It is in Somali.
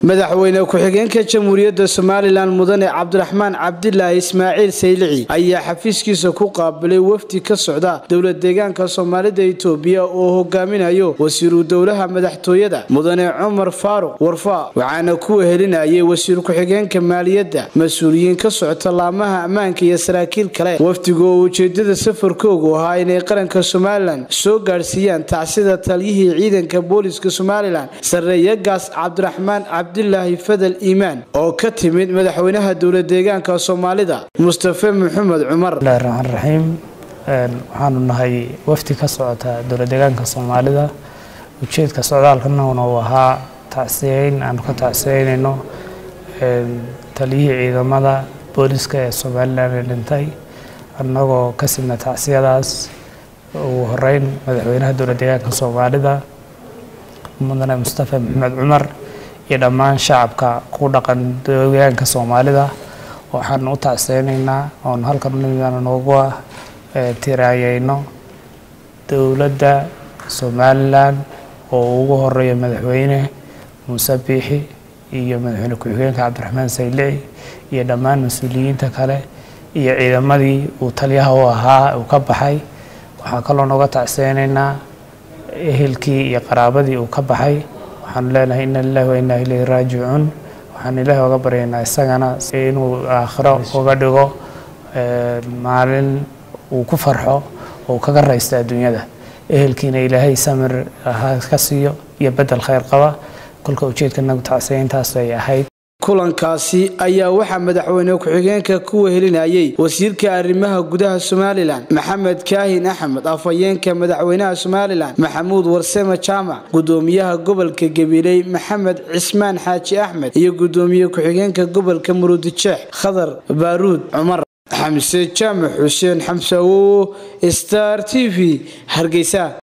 madaxweyne ku-xigeenka jamhuuriyadda somalilan mudane cabdiraxmaan cabdilaahi ismaaciil saylici ayaa xafiiskiisa ku qaabilay wafdi ka socda dowlad deegaanka soomaalida itoobiya oo hogaaminayo wasiiru dowlaha madaxtooyada mudane cumar faaruq warfaa waxaana ku wehelinayay wasiir ku-xigeenka maaliyadda mas-uuliyiin ka socota laamaha ammaanka iyo saraakiil kale wafdigu oo ujeedada safarkoogu ahaa inay qaranka somalilan soo gaadhsiiyaan tacsida taliyihii ciidanka booliska somalilan sarreeyagaas cabdiraxmaan cabdilaahi fadal iimaan oo ka timid madaxweynaha dowlad deegaanka soomaalida mustafe maxamed cumar bismillahi raxmaan raxiim waxaanu nahay wafdi ka socota dowlad deegaanka soomaalida ujeedka socdaalkanaguna uu ahaa tacsiyeyn aanu ka tacsiyeynayno taliyihii ciidamada booliska ee somalilan ee dhintay annagoo ka sidna tacsiyadaas ugu horeyn madaxweynaha dowlad deegaanka soomaalida mudane mustafe maxamed cumar iyo dhammaan shacabka ku dhaqan deegaanka soomaalida waxaanu u tacseynaynaa oonu halkan unimidaana noogu tiraayeyno dowladda somalilan oo ugu horeeya madaxweyne muuse biixi iyo madaxweyne ku-xigeenka cabdiraxmaan saylici iyo dhammaan mas-uuliyiinta kale iyo ciidamadii uu taliyaha u ahaa uu ka baxay waxaan kaloo nooga tacseynaynaa ehelkii iyo qaraabadii uu ka baxay waxaanu leenahay ina lilahi wa inaa ilayhi raajicuun waxaanu ilaahi oga baryaynaa isagana inuu aakhiro uga dhigo maalin uu ku farxo oo kaga raysta adduunyada ehelkiina ilaahay samir ka siiyo iyo bedel khayr qaba kolka ujeedka nagu tacsiyeyntaas ay ahayd kulankaasi ayaa waxaa madaxweyne ku-xigeenka ku wehelinayay wasiirka arrimaha gudaha somalilan maxamed kaahin axmed afhayeenka madaxweynaha somalilan maxamuud warseme jaamac gudoomiyaha gobolka gabiley maxamed cismaan xaaji axmed iyo gudoomiye ku-xigeenka gobolka murudijeex khadar baaruud cumar xamse jaamac xuseen xamse awowo star t v hargeysa